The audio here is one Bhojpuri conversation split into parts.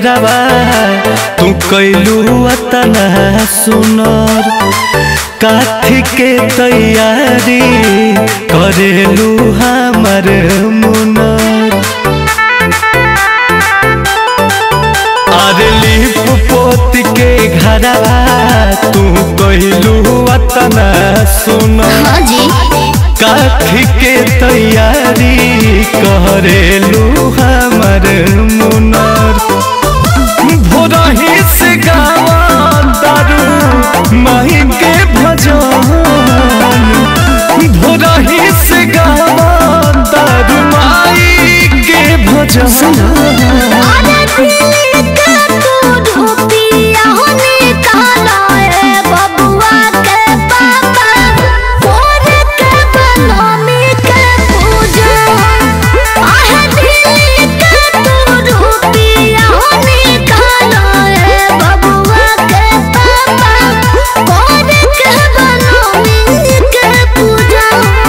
घरवा तू कैलू अतना सुनर काथी के तैयारी करेलू हमर मुनर अरे लिप पोत के घरवा तू कैलू अतना सुनर हाँ जी काठी के तैयारी करेलू हमर मुनर भोरही से गावा दारू माही के भजन भोरही से गावा दारू माई के भजन अरे दिल का तू रुपिया होने काला है बबुआ के पापा मोर के बनमी के पूजा आहे दिल का तू रुपिया होने काला है बबुआ के पापा मोर के बनमी के पूजा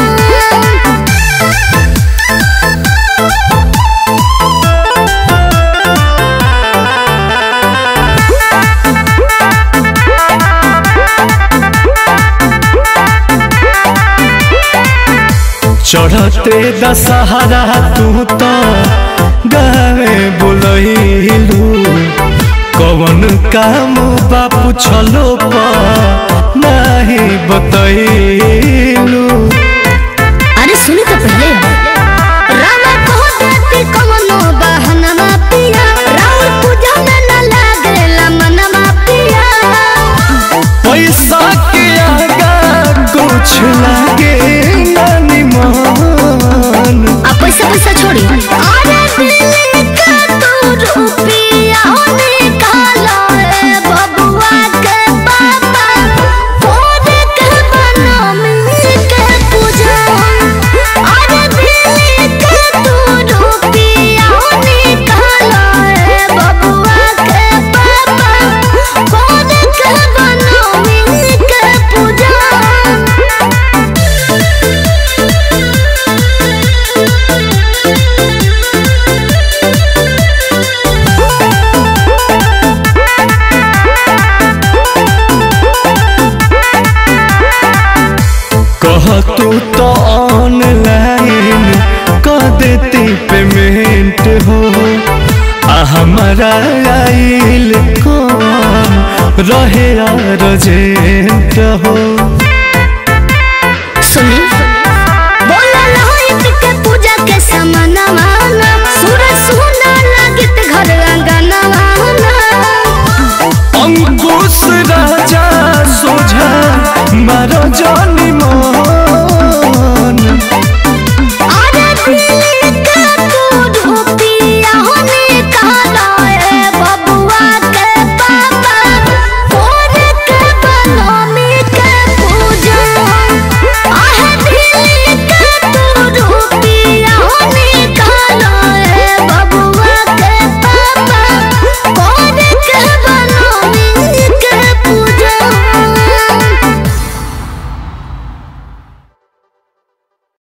चढ़ते दशहरा तू तो गावे बोलैलू कवन काम बापू छलो नहीं बतैलू अरे सुनी तो पहले रामा कहो देती कवनो बहनमा पिया राउर पूजा में न लागेला मनवा पिया पैसा के आगा कुछ लागे नानी मन आ पैसा पैसा छोड़ी अरे दिल का तू रुपिया होने काला है बबुआ के पापा फोन के बनमी के पूजा अरे दिल का तू रुपिया होने काला है बबुआ के पापा फोन के बनमी के पूजा कह तू तो ऑनलाइन कर देती पेमेंट हो आ हमारा आइल कौन रहे अर्जेंट हो सुनी बोला लोहित के पूजा के समानवा सूरज सोना लागित घर अंगनवा अंकुश राजा सोझा मारो जान